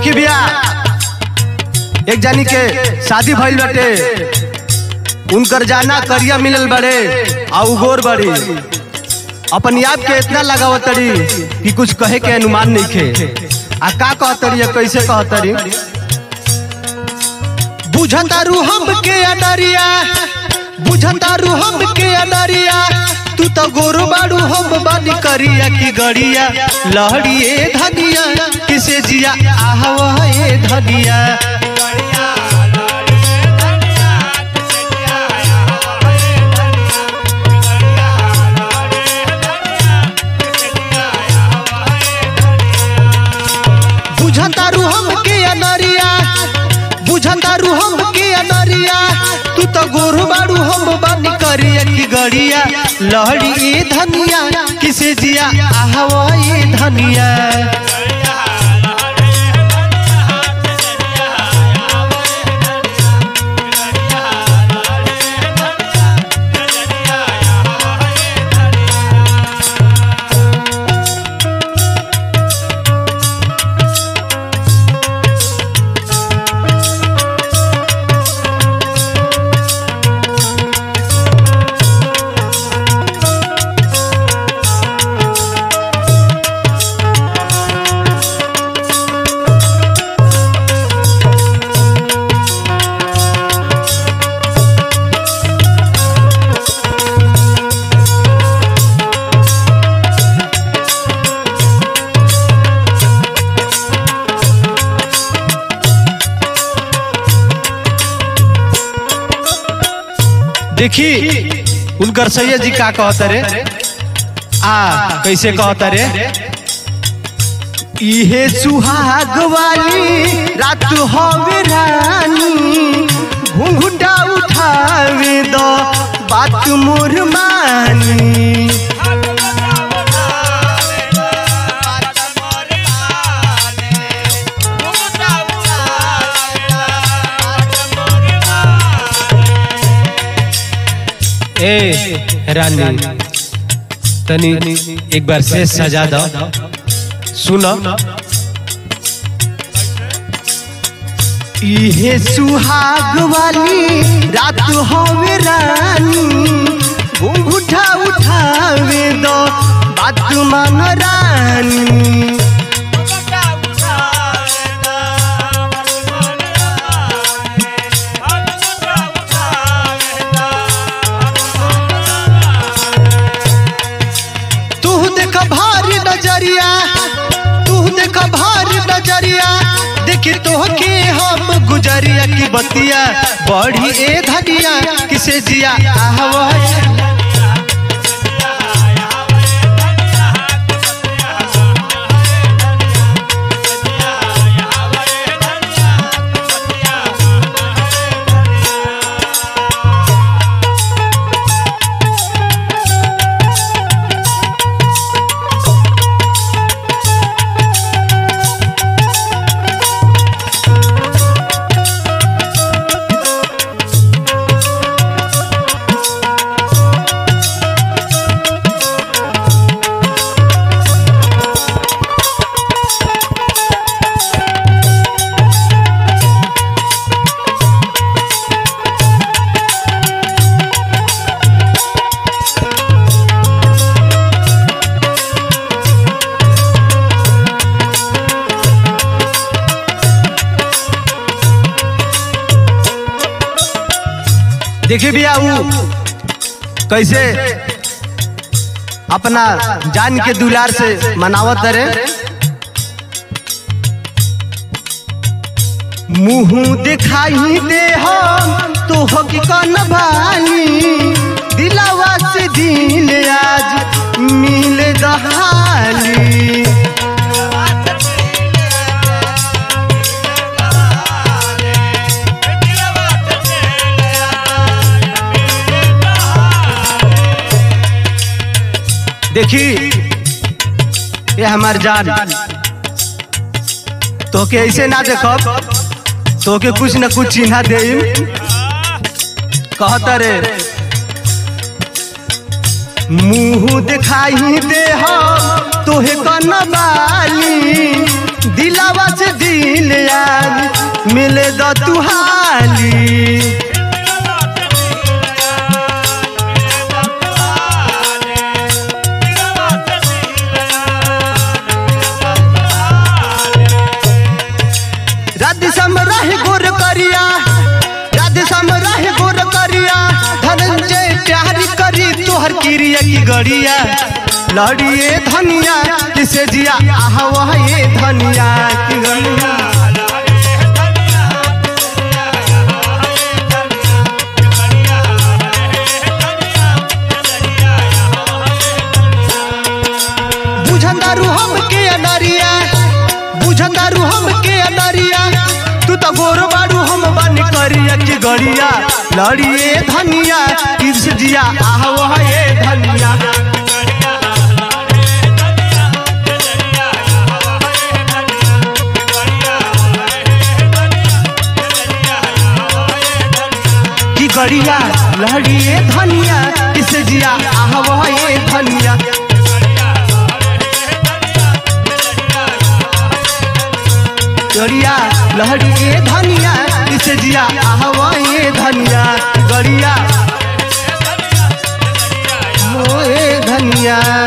देखी भैया एक जानी के शादी भइल बाटे उनकर जाना करिया मिलल बड़े आ उगोर बड़ी अपन याद के इतना लगावत तड़ी कि कुछ कहे के अनुमान नहीं खे आ का कहतरी या कैसे कहतरी बुझतारू हम के अडरिया बुझतारू हम के अडरिया तू तो गोरो बाड़ू हम बानी करिया की गड़िया लहड़िए धनिया किसे जिया आहवा ए धनिया बुझतारू हम के अनरिया बुझतारू हम के अनरिया तू तो गोरू बाड़ू हम बानी करिया की गड़िया लहड़ी ए धनिया किसे जिया आहवा ए धनिया देखी उनकर सैयद जी का कहता रे आ कैसे कहता रे इहे सुहाग वाली रात हवे रानी घुंघुटा उठावे दो बात मोर मानी ए रानी तनी एक बार से सजा दो सुनो इहे सुहाग वाली रात होवे रानी घुंघुटा उठावे दो बात मान रानी तू देख भारी नजरिया तू देख भारी नजरिया देखी तोहके हम गुजरिया की बतिया बढ़ी ए धनिया किसे जिया आहवा देखिए भैया वो कैसे अपना जान के दुलार से मनावत रे मुंह दिखाई दे हम तो होगी कौन भाली दिलावा से दिल आज मिले दहाली देखी ये हमार जान तो के ऐसे ना देखब तो के कुछ न कुछ चिन्हा दे कहता रे मुंह दिखाई दे हम तोहे कन बाली दिलावा से दिल यार मिले द तुहाली राधे सम रहे गोर करिया राधे सम रहे गोर करिया धनंजय प्यारी करी तोहर क्रिया की गड़िया लड़िए धनिया किसे जिया आह वह ये धनिया की गड़िया बुझंदारू हम के अनरिया बुझंदारू हम के अनरिया तू तो गोर बारू हम बन करिया की गड़िया लड़िए धनिया किस जिया आह वह ये धनिया की गड़िया लड़िए धनिया किस जिया आह वह ये धनिया गड़िया लहरी ए धनिया किसे जिया आहवा ये धनिया गड़िया मोए धनिया